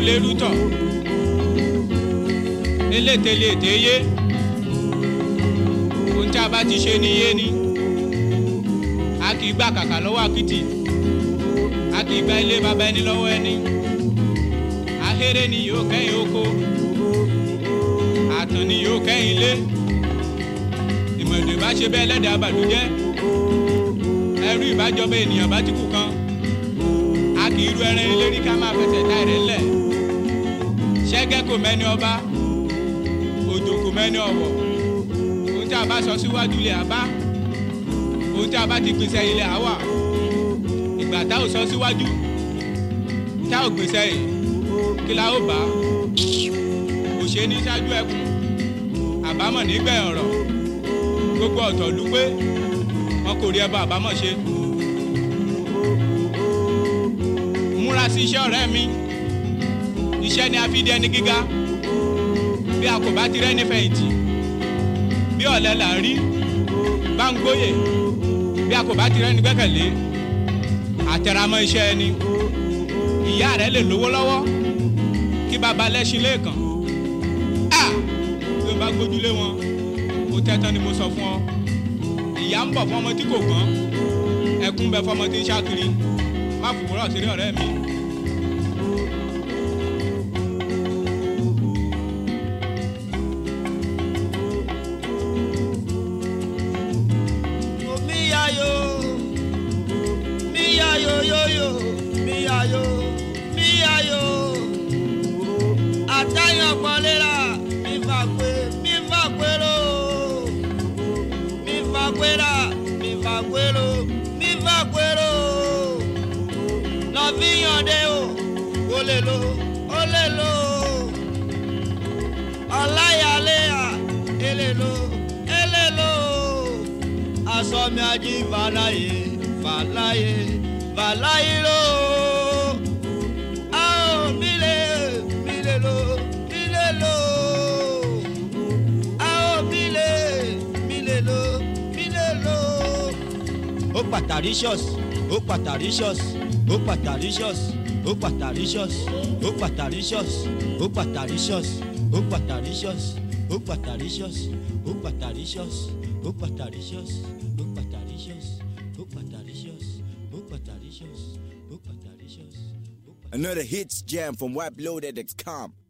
lérútọ̀ eléte lè téyé ohun tí a bá ti ṣe ní yé ni a kì í gbà kàkà lọ́wọ́ àkìtì a kì í gba ilé baba ẹni lọ́wọ́ ẹni ahéré ni yóò kẹ́yìn oko àtàn ni yóò kẹ́yìn ilé ìmọ̀lẹ̀ bá ṣe bẹ́ẹ̀ lẹ́dàá àbàdújẹ́ ẹrú ìbájọba ènìyàn bá ti kú kan a kì í ru ẹran ilé rí ká máa fẹsẹ̀ tá ẹ̀rẹ̀ ńlẹ̀ ṣẹ́gẹ́ kò mẹ́ni ọba òjò kò mẹ́ni ọ̀wọ̀ ohun tí a bá sọ síwájú ilé àbá ohun tí a bá ti pèsè ilé àwà ìgbà tá ò sọ síwájú tá ò pèsè yìí kí la ó bá òṣè ní ṣáájú ẹkùn àbámọ̀ nígbẹ̀yìn ọ̀rọ̀ gbogbo ọ̀tọ̀ lù pé wọn kò rí ẹbọ àbámọ̀ ṣe. múra sí iṣẹ́ ọ̀rẹ́ mi iṣẹ́ ni a fi di ẹni gíga bí a kò bá ti rẹ́ nífẹ̀yìntì bí ọ̀lẹ là ń rí bá ń gbóyè bí a kò bá ti rẹ́ ní gbẹ́kẹ̀lé àtẹramọ́ iṣẹ́ ẹni ìyá rẹ lè lówó lọ́wọ́ kí baba lẹ́sìn lẹ́ẹ̀kan a bí o bá gbójúlé wọn o tẹ́tán ni mo sọ fún ọ ìyá ń bọ̀ fún ọmọ tí kò gbọ́n ẹkún bẹ fún ọmọ tí ń ṣàkiri má fòwúrọ̀ sí rí ọ̀rẹ́ mi. Miyayo, miyayo yoyo, miyayo, miyayo. Àtàyàn pọ̀lẹ́ra, mi fà pé, mi fà pérò. Mi fà pérà, mi fà pérò, mi fà pérò. Lọ fi yànde o, o lè lo, o lè lo. Ọláyàléyà, èlè lo, èlè lo asọmi ají fàlàyé fàlàyé fàlàyé ló. a ò mílè mílè ló mílè ló. a ò mílè mílè ló mílè ló. ó pataricious ó pataricious ó pataricious ó pataricious ó pataricious ó pataricious ó pataricious ó pataricious ó pataricious ó pataricious ó pataricious ó pataricious ó pataricious ó pataricious. Another hits jam from WhiteLoaded.com.